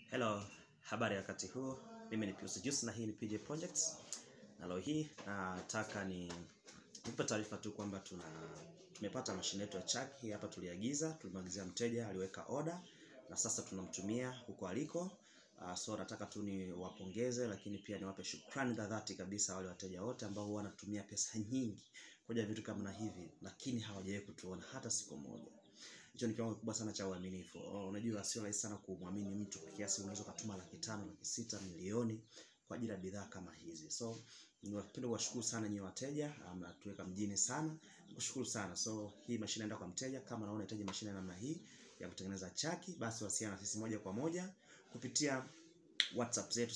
Hello, habari ya wakati huu. Mimi ni Pius Juice na hii ni PJ Projects. Na leo hii nataka ni nipe taarifa tu kwamba tuna tumepata mashine yetu ya chaki hii hapa, tuliagiza, tulimwagizia mteja, aliweka order na sasa tunamtumia huko aliko. Uh, so nataka tu ni wapongeze, lakini pia niwape shukrani za dhati kabisa wale wateja wote ambao huwa wanatumia pesa nyingi kuja vitu kama na hivi, lakini hawajawahi kutuona hata siku moja. Hicho ni kiwango kikubwa sana cha uaminifu. Oh, Unajua sio rahisi sana kumwamini mtu kwa kiasi unaweza kutuma laki tano, laki sita, milioni kwa ajili ya bidhaa kama hizi. So niwapende kuwashukuru sana nyinyi wateja, mnatuweka mjini sana. Kushukuru sana. So hii mashine inaenda kwa mteja. Kama unaona unahitaji mashine namna hii ya kutengeneza chaki, basi wasiliana na sisi moja kwa moja kupitia WhatsApp zetu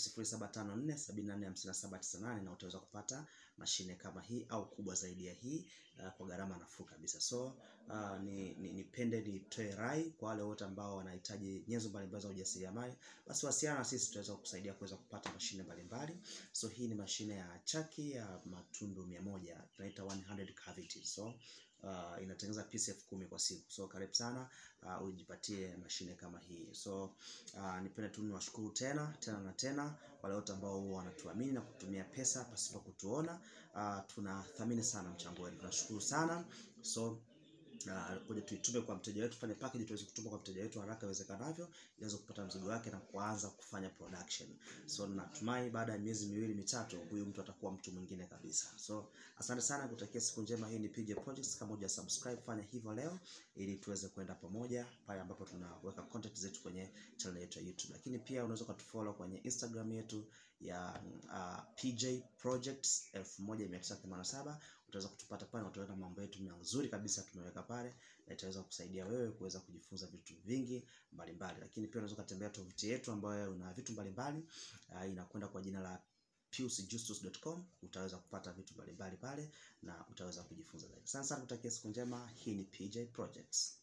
0754745798 na utaweza kupata mashine kama hii au kubwa zaidi ya hii uh, kwa gharama nafuu kabisa. So uh, ni, ni, nipende nitoe rai kwa wale wote ambao wanahitaji nyenzo mbalimbali za ujasiriamali, basi wasiliana na sisi, tutaweza kukusaidia kuweza kupata mashine mbalimbali. So hii ni mashine ya chaki ya matundu 100 tunaita 100 cavity. So uh, inatengeneza piece elfu kumi kwa siku. So karibu sana uh, ujipatie mashine kama hii. So uh, nipende tu niwashukuru tena tena na tena wale wote ambao huwa wanatuamini na kutumia pesa pasipo kutuona. Uh, tunathamini sana mchango wenu, tunashukuru sana. So na kuja tuitume kwa mteja wetu, fanye package tuweze kutuma kwa mteja wetu haraka iwezekanavyo, iweze kupata mzigo wake na kuanza kufanya production. So natumai baada ya miezi miwili mitatu, huyu mtu atakuwa mtu mwingine kabisa. So asante sana, kutakia siku njema. Hii ni PJ Projects. Kama huja subscribe, fanya hivyo leo, ili tuweze kwenda pamoja pale ambapo tunaweka content zetu kwenye channel yetu ya YouTube, lakini pia unaweza ukatufollow kwenye Instagram yetu ya uh, PJ Projects 1987 utaweza kutupata pale, utaweka mambo yetu mazuri kabisa tumeweka pale, na itaweza kusaidia wewe kuweza kujifunza vitu vingi mbalimbali. Lakini pia unaweza kutembea tovuti yetu ambayo una vitu mbalimbali uh, inakwenda kwa jina la piusjustus.com. Utaweza kupata vitu mbalimbali pale na utaweza kujifunza zaidi. Sana sana, kutakia siku njema. Hii ni PJ Projects.